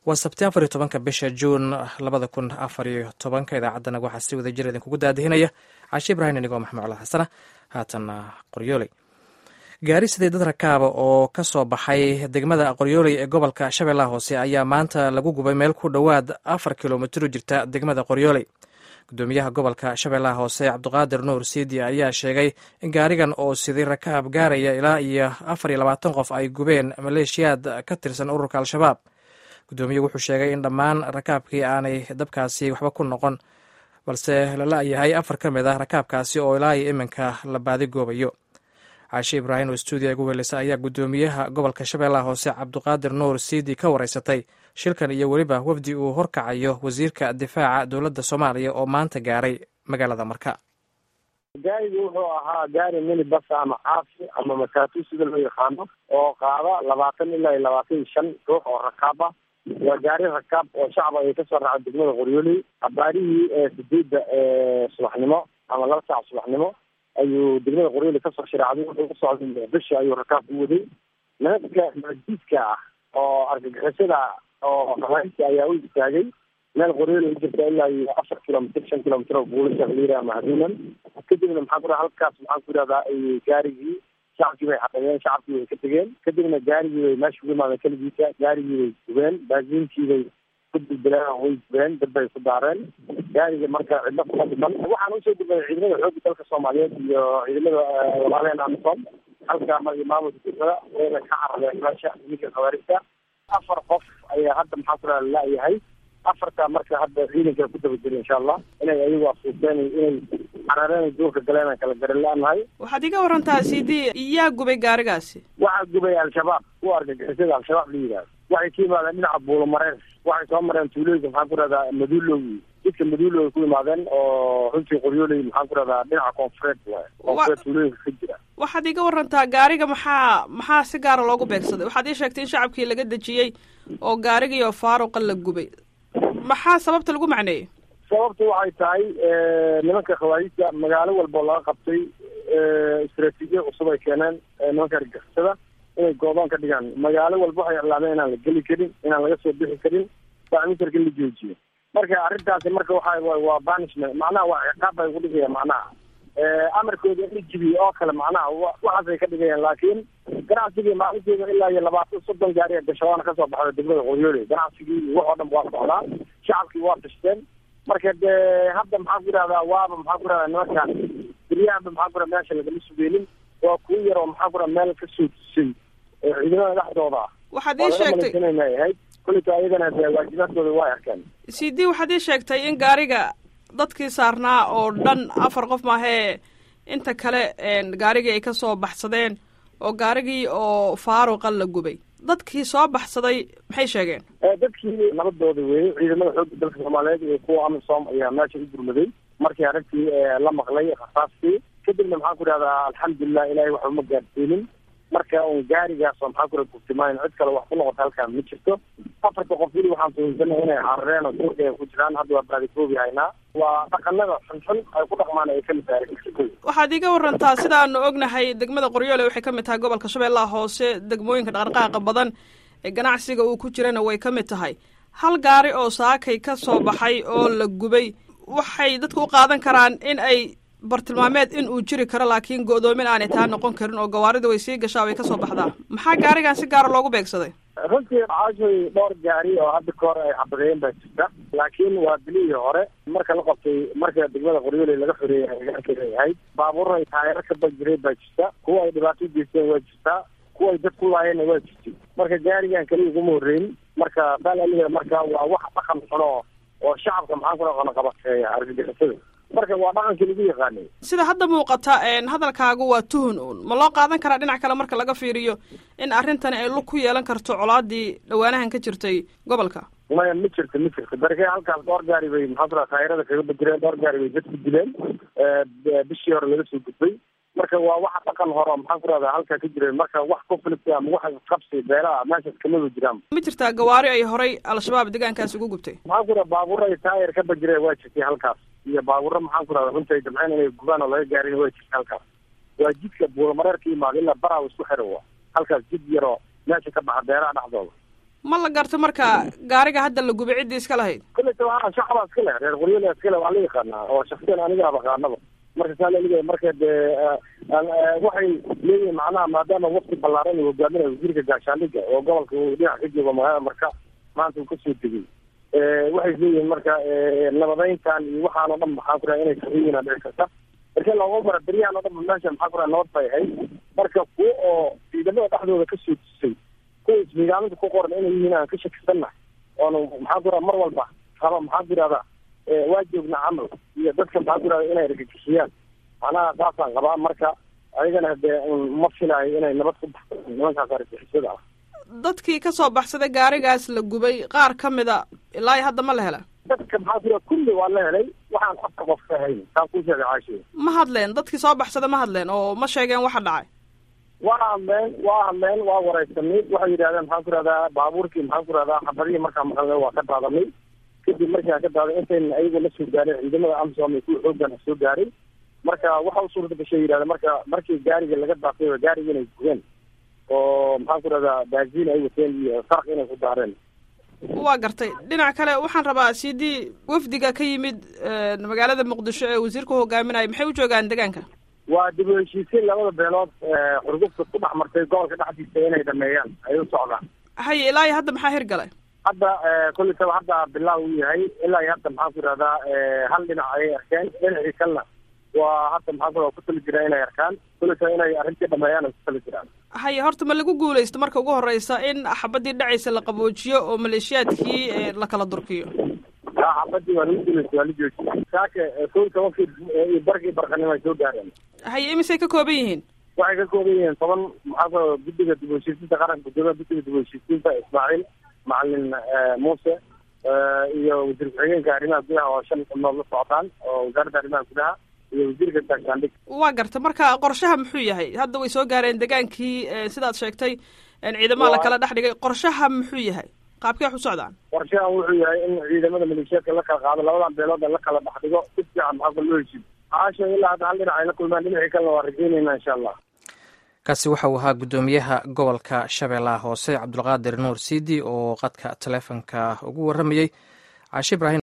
waa sabti afar iyo tobanka bisha juun labada kun afar iyo tobanka idaacaddana waxaa si wada jir idinkugu daadihinaya cashe ibraahim inigoo maxmuud cala xasana haatanna qoryooley gaari sidee dad rakaaba oo ka soo baxay degmada qoryooley ee gobolka shabeellaha hoose ayaa maanta lagu gubay meel ku dhowaad afar kilomitr jirta degmada qoryooley gudoomiyaha gobolka shabeellaha hoose cabdiqaadir nuur siidi ayaa sheegay in gaarigan oo siday rakaab gaaraya ilaa iyo afar iyo labaatan qof ay gubeen maleeshiyaad ka tirsan ururka al-shabaab gudoomiyuhu wuxuu sheegay in dhammaan rakaabkii aanay dabkaasi waxba ku noqon balse la la-yahay afar ka mid ah rakaabkaasi oo ilaa iyo iminka la baadigoobayo caashe ibraahim oo stuudiya ugu welisa ayaa gudoomiyaha gobolka shabeellaha hoose cabdiqaadir nuur siidi ka wareysatay shilkan iyo weliba wafdi uu horkacayo wasiirka difaaca dowladda soomaaliya oo maanta gaaray magaalada marka gaarigu wuxuu ahaa gaari minibas ama caafi ama mataatu sida loo yaqaano oo qaada labaatan ilaa iyo labaatan iyo shan ruux oo rakaab ah waa gaari rakaab oo shacab ay kasoo raacay degmada qoryooley abaarihii sideedda subaxnimo ama laba saac subaxnimo ayuu degmada qoryooley kasoo shiraacday wuxuu ku socday bishi ayuu rakaab u waday nimanka majiidka ah oo argagixisada oo rawaayista ayaa u istaagay meel qoryooley u jirta ilaa iyo afar kilomitr shan kilomitr oo buulasha liira ama haduunan kadibna maxaa ku halkaas maxaan ku yidhahdaa gaarigii shacabkii bay xaqeeyeen shacabkii bay ka tegeen kadibna gaarigii bay meesha ugu imaadeen keligiisa gaarigii bay gubeen baasiinkii bay ku dildileen way gubeen dad bay ku daareen gaariga marka cidlo kuma dhiman waxaan usoo gudbay ciidamada xoogga dalka soomaaliyeed iyo ciidamada walaaleen amisom halka maamulka degmada wayna ka carareen meesha niminka khawaarijta afar qof ayaa hadda maxaa ku yidhahda la-yahay afarta marka hadda ciidanka ku daba jira insha allah inay ayagu asuusteen inay carareen duurka galeen kala garan la-nahay waxaad iga warantaa cd yaa gubay gaarigaasi waxaa gubay al-shabaab kuwa argagixisada al-shabaab la yidhahdo waxay ka yimaadeen dhinaca buulomareer waxay soo mareen tuulooyinka maxaan ku rahdaa maduulow jidka maduulow ay ku yimaadeen oo runtii qoryooley maxaan ku rahdaa dhinaca koonfureed waay koonfureed tuulooyinka ka jira waxaad iga warantaa gaariga maxaa maxaa si gaara loogu beegsaday waxaad ii sheegtay in shacabkii laga dejiyey oo gaarigii oo faaruqa la gubay maxaa sababta lagu macneeyey sababtu waxay tahay nimanka khawaarijta magaalo walba oo laga qabtay istraatiijiya cusub ay keeneen nimanka argixisada inay goodoon ka dhigaan magaalo walba waxay iclaameen inaan la geli karin inaan laga soo bixi karin bacmitarka la joojiyo marka arrintaasi marka waxa waa banishment macnaha waa ciqaab bay ku dhigayaan macnaha amarkooda in la jibiyo oo kale macnaha waxaasay ka dhigayaan laakiin ganacsigii maalinteeda ilaa iyo labaatan soddon gaari gashawaana kasoo baxda degmada qoryooley ganacsigii wax oo dhan waa socdaa shacabkii waa tashteen marka dee hadda maxaa ku yidhahdaa waaba maxaa ku yidhahdaa nimanka beryahanba maxaa ku yidhahda meesha lagama sugeenin waa kuwa yar oo maxaa ku yidhahda meel ka soo tusay ciidamada dhexdooda ah waxaad ii sheegtay ahayd kulita ayagana dee waajibaadkooda waa arkeen c d waxaad ii sheegtay in gaariga dadkii saarnaa oo dhan afar qof maahee inta kale gaarigii ay ka soo baxsadeen oo gaarigii oo faaruqa la gubay dadkii soo baxsaday maxay sheegeen dadkii nabadooda weeyey ciidamada xoogga dalka soomaaliyeed iyo kuwa amisom ayaa meesha u gurmaday markii arrintii la maqlay khasaastii kadibna maxaan ku idhahdaa alxamdulilah ilahay waxba ma gaadsiinin marka un gaarigaas oo maxaa kura gurtimayn cid kale wax ku noqota halkaan ma jirto afarta qof weli waxaan tuhunsana inay carareen oo duurka ay ku jiraan hadda waa baadikoobi haynaa waa dhaqanada xunxun ay ku dhaqmaan ay kamid tahay waxaad iiga warantaa sidaanu ognahay degmada qoryoole waxay kamid tahay gobolka shabeellaha hoose degmooyinka dhaqdhaqaaqa badan ee ganacsiga uu ku jirana way ka mid tahay hal gaari oo saakay ka soo baxay oo la gubay waxay dadku u qaadan karaan in ay bartilmaameed in uu jiri karo laakiin go-doomin aanay taa noqon karin oo gawaarida way sii gashaa way kasoo baxdaa maxaa gaarigan si gaara loogu beegsaday runtii caashoy dhowr gaari oo hadda ka hor ay xabadeen baa jirta laakiin waa bilihii hore marka la qabtay marka degmada qoryooley laga xoreeyay agagaarkeeda ay ahayd baabuur ay taayaro ka bajireen baa jirta kuwa ay dhibaato ugeysteen waa jirtaa kuwa ay dad ku laayeenna waa jirtay marka gaarigan kaliya uguma horreyn marka baalaliga marka waa wax dhaqan xuno oo shacabka maxaan ku dhaqana qabateeya argagixisada marka waa dhaqankii lagu yaqaanay sida hadda muuqata hadalkaagu waa tuhun uun ma loo qaadan karaa dhinac kale marka laga fiiriyo in arrintani ay lug ku yeelan karto colaadii dhawaanahan ka jirtay gobolka maya ma jirto ma jirto barke halkaas dhowr gaari bay maxaa ku raha taayirada kaga bedireen dhowr gaari bay dad ku dileen bishii hore laga soo gudbay marka waa waxa dhaqan hore maxaan ku rahdaa halkaa ka jireen marka wax conflict ama wax qabsi beelaha meeshaas kamaba jiraan ma jirtaa gawaari ay horay al-shabaab deegaankaasi ugu gubtay maxaan ku raha baabuur ay taayir ka bajireen waa jirtay halkaas iyo baabuurro maxaan ku rahda runta ay damceen inay gubaan oo laga gaarin waa jirta halkaas waa jidka buulamareer ka yimaada ilaa baraw isku xira wa halkaas jid yaroo meesha ka baxa beeraha dhexdooda ma la garta marka gaariga hadda la gubay ciddii iska lahayd kulleyta waa shacabaa iska leh reer qoryoole iska leh waa la yaqaanaa oo shaksiyan aniga abaqaanaba marka saa laliga marka dee waxay leeyihin macnaha maadaama wafti ballaaran uu hogaaminayo wasiirka gaashaandhiga oo gobolka uu dhinac ka joogo magaalada marka maanta uu kasoo degay waxay leeyihiin marka nabadeyntan iyo waxaan oo dhan maxaa ku raha inay saxiyiina dhici karta marka looga bara beryahan oo dhan meesha maxaa ku raha nabad bay ahayd marka kuwa oo ciidamada dhexdooda kasoo tusay kuwa ismigaaminta ku qoran inay yihiin aan ka shakisanna oonu maxaa ku raha mar walba raba maxaa ku yihahdaa waa joogna camal iyo dadka maxaa ku yihahda inay argagixiyaan macnaha saasaan qabaa marka ayagana dee ma filaayo inay nabad ku baxsan nimankaas argagixisada ah dadkii ka soo baxsaday gaarigaas la gubay qaar ka mida ilaa iyo hadda ma la hela dadka maxaa ku yihahda kulli waa la helay waxaan afka qof ka hayn saan kuu sheegay caashiya ma hadleen dadkii soo baxsaday ma hadleen oo ma sheegeen waxa dhacay waa hadleen waa hadleen waa wareysanay waxay yidhahdeen maxaan ku ihahdaa baabuurkii maxaan ku ihahdaa xabadihii markaa maqalnay waa ka daadanay kadib markaa ka daaday intayna ayagu la soo gaarin ciidamada amsom kuwa xooggana soo gaaray marka waxa u suurta gashay yidhahda marka markii gaariga laga daafay gaariga inay gubeen oo maxaan ku ihahdaa baaziin ay wateen iyo sarq inay ku daareen waa gartay dhinac kale waxaan rabaa sidii wafdiga ka yimid magaalada muqdisho ee wasiirku hogaaminaya maxay u joogaan deegaanka waa dib u heshiisiin labada beelood xurgufta ku dhex martay gobolka dhexdiisa inay dhameeyaan ay u socdaan haye ilaa iyo hadda maxaa hirgalay hadda kolletaba hadda bilaa uu yahay ilaa iyo hadda maxaan ku ihahdaa hal dhinac ayay arkeen dhinacii kalena waa hadda maxaan ku ku tali jiraan inay arkaan kolletaba inay arrintii dhameeyaan ay ku tali jiraan haye horta ma lagu guulaysto marka ugu horeysa in xabadii dhacaysa la qaboojiyo oo maleeshiyaadkii la kala durkiyo a xabadii waa lagu guulaysta waa la joojiya saaka kow tobankii iyo barkii barqanimo ay soo gaareen haye imisay ka kooban yihiin waxay ka kooban yihiin toban maxaa ku guddiga dib u heshiisiinta qaranka gudoomiyaha guddiga dib u heshiisiinta ismaaciil macalin muuse iyo wasiir ku-xigeenka arrimaha gudaha oo shan xubnood la socotaan oo wasaaradda arrimaha gudaha iyo wasiirka gaashaandhig waa garta marka qorshaha muxuu yahay hadda way soo gaareen degaankii sidaad sheegtay ciidamaha la kala dhex dhigay qorshaha muxuu yahay qaabkee wax u socdaan qorshahan wuxuu yahay in ciidamada maleeshiyaadka la kala qaado labadan beelood la kala dhex dhigo si fiican maxaa kula loo heshiid caasha ilaa hadda hal dhinac ay la kulmaan dhinacii kalena waa rajeynayna insha allah kaasi waxa uu ahaa guddoomiyaha gobolka shabeellaha hoose cabdulqaadir nuur siidi oo qadka taleefonka ugu warramayey caashi ibraahim